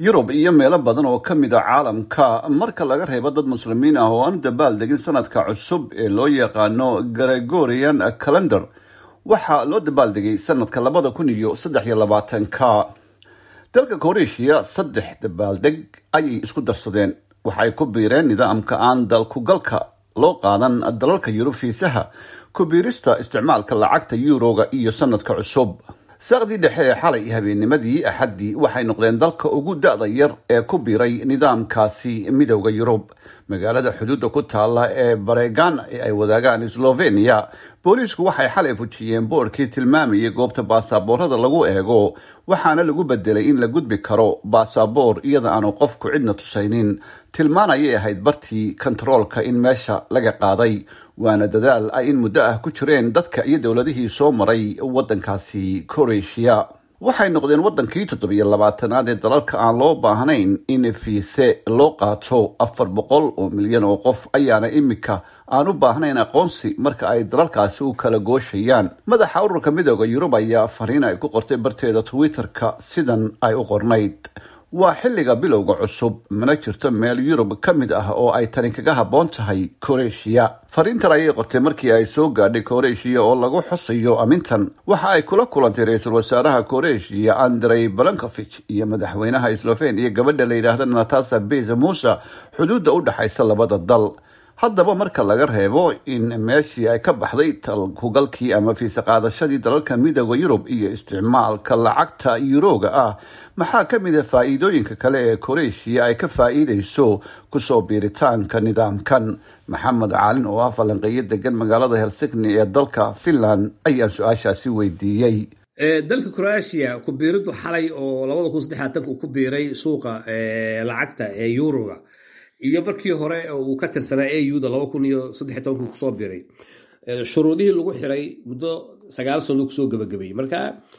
yurub iyo meelo badan oo ka mid a caalamka marka laga reebo dad muslimiin ah oo aan dabaal degin sanadka cusub ee loo yaqaano gregorian calendar waxaa loo dabaaldegay sanadka labada kun iyo saddex iyo labaatanka dalka koreeshiya saddex dabaaldeg ayay isku darsadeen waxay ku biireen nidaamka aan dalkugalka loo qaadan dalalka yurub fiisaha ku biirista isticmaalka lacagta yuuroga iyo sanadka cusub saaqdii dhexe ee xalay habeennimadii axaddii waxay noqdeen dalka ugu da-da yar ee ku biiray nidaamkaasi midowda yurub magaalada xuduudda ku taala ee baregan ee ay wadaagaan slovenia booliisku waxay xalay fujiyeen boorkii tilmaamayay goobta baasaboorada lagu eego waxaana lagu bedelay in la gudbi karo baasaboor iyada aanu qofku cidna tusaynin tilmaan ayay ahayd bartii kontaroolka in meesha laga qaaday waana dadaal ay in muddo ah ku jireen dadka iyo dowladihii soo maray waddankaasi koreeshiya waxay noqdeen waddankii toddobiyo labaatanaad ee dalalka aan loo baahnayn in fiise loo qaato afar boqol oo milyan oo qof ayaana imika aan u baahnayn aqoonsi marka ay dalalkaasi u kala gooshayaan madaxa ururka midooda yurub ayaa fariin ay ku qortay barteeda twitter-ka sidan ay u qornayd waa xilliga bilowga cusub mana jirto meel yurub ka mid ah oo ay tani kaga habboon tahay koreeshiya fariintan ayay qortay markii ay soo gaadhay koreeshiya oo lagu xusayo amintan waxa ay kula kulantay ra-iisul wasaaraha koreeshiya andrey balankofich iyo madaxweynaha slovenia gabadha la yidhaahda natasa beza musa xuduudda u dhexaysa labada dal haddaba marka laga reebo in meeshii ay ka baxday talkugalkii ama fiise qaadashadii dalalka midooda yurub iyo isticmaalka lacagta yuroga ah maxaa ka mid a faa-iidooyinka kale ee koreeshiya ay ka faa-iideyso kusoo biiritaanka nidaamkan maxamed caalin oo ah falanqeeyo degan magaalada helsigni ee dalka finland ayaan su-aashaasi weydiiyey dalka croatia ku biiridu xalay oo labada kun saddexaatanka uu ku biiray suuqa lacagta ee yuroga iyo markii hore uu ka tirsanaa a u da laba kun iyo saddex tobanka kusoo biray shuruudihii lagu xiray muddo sagaal sano kusoo gabagabeeyey marka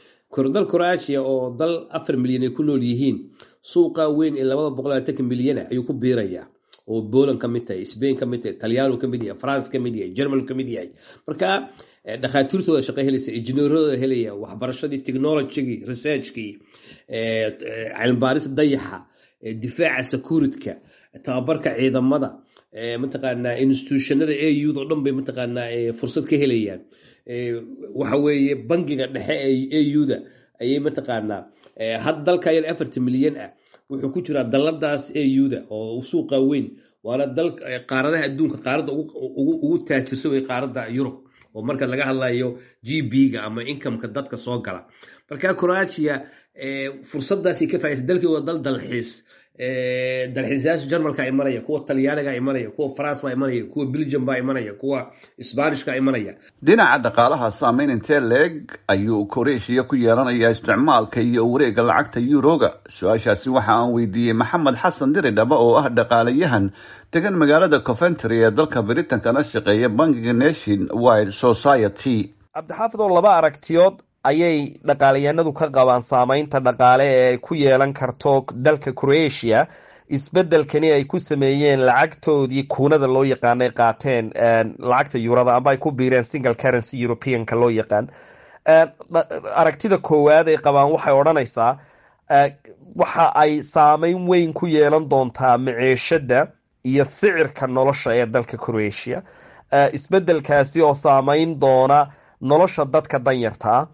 dal croatia oo dal afar milyan ay ku nool yihiin suuqa weyn ee labada boqol labatanka milyana ayuu ku biirayaa oo poland ka mid tahay spain ka mid tahay talyaano ka mid yahay france ka mid yahay german ka mid yahay marka dhakhaatiirtooda shaqo helaysa injineeradooda helaya waxbarashadii technologygii researchkii cilmibaaris dayaxa difaaca securityka tababarka ciidamada mataqaanaa institutionada a u da o dhan bay mataqaanaa fursad ka helayaan waxa weeye bangiga dhexe ee a u da ayay mataqaanaa had dalka yar afartan milyan ah wuxuu ku jiraa daladaas a u da oo suuqa weyn waana dal qaaradaha adduunka qaaradda ugu taajirsan way qaaradda yurub oo marka laga hadlayo g b ga ama incomeka dadka soo gala marka croatia fursadaasay ka faaiisa dalkii waa dal dalxiis dalxiisayaasha jarmalka imanaya kuwa talyaaniga imanaya kuwa france baa imanaya kuwa belgium baa imanaya kuwa sbanishka imanaya dhinaca dhaqaalaha saameyn intee leeg ayuu koreeshiya ku yeelanayaa isticmaalka iyo wareega lacagta yuroga su-aashaasi waxa aan weydiiyey maxamed xasan diridhaba oo ah dhaqaalayahan degan magaalada coventry ee dalka britankana shaqeeya bankiga nation wide society cabdixaafid oo laba aragtiyood ayay dhaqaalayaanadu ka qabaan saameynta dhaqaale ee ay ku yeelan karto dalka croatia isbedelkani ay ku sameeyeen lacagtoodii kuunada loo yaqaanay qaateen lacagta yurada amba ay ku biireen single currency europeanka loo yaqaan aragtida koowaad ay qabaan waxay odhanaysaa waxa ay saameyn weyn ku yeelan doontaa maciishada iyo sicirka nolosha ee dalka croatia isbedelkaasi oo saameyn doona nolosha dadka danyartaa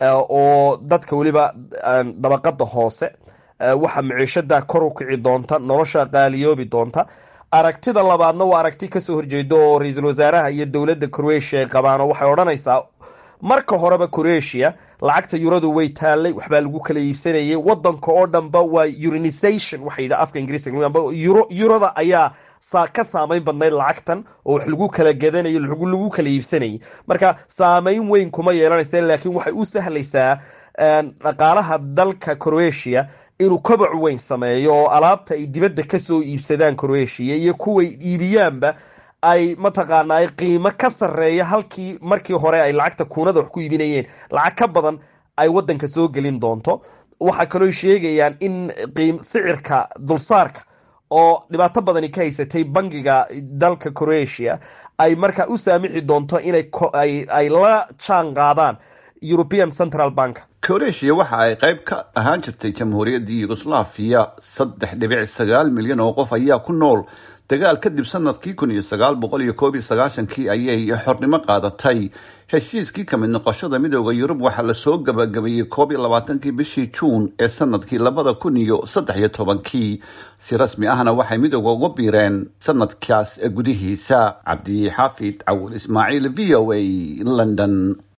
oo dadka weliba dabaqada hoose waxa maciishada kor u kici doonta nolosha qaaliyoobi doonta aragtida labaadna waa aragti kasoo horjeeda oo ra-iisul wasaaraha iyo dowladda croatia ay qabaan oo waxay odhanaysaa marka horeba croatia lacagta yuradu way taalay waxbaa lagu kala iibsanayay wadanka oo dhanba waa urinization waxa yidha afka ingiriiska yurada ayaa ka saameyn badnayd lacagtan oo wax lagu kala gadanayo lagu kala iibsanayay marka saameyn weyn kuma yeelanaysa laakiin waxay u sahlaysaa dhaqaalaha dalka croatia inuu kobac weyn sameeyo oo alaabta ay dibadda kasoo iibsadaan croatia iyo kuway iibiyaanba ay mataqaana ay qiimo ka sareeya halkii markii hore ay lacagta kuunada wax ku iibinayeen lacag ka badan ay wadanka soo gelin doonto waxaa kaloo sheegayaan in sicirka dulsaarka oo dhibaato badani ka haysatay bangiga dalka croatia ay markaa u saamixi doonto inay ay la jaan qaadaan european central bank kroatia waxa ay qayb ka ahaan jirtay jamhuuriyaddii yugoslaviya saddex dhibic sagaal milyan oo qof ayaa ku nool dagaal kadib sanadkii kun iyo sagaal boqol iyo koob iyo sagaashankii ayay xornimo qaadatay heshiiskii kamid noqoshada midooda yurub waxaa lasoo gabagabeeyey koob iyo labaatankii bishii juun ee sanadkii labada kun iyo saddex iyo tobankii si rasmi ahna waxay midooda uga biireen sanadkaas gudihiisa cabdi xaafid cawil ismaaciil v o a london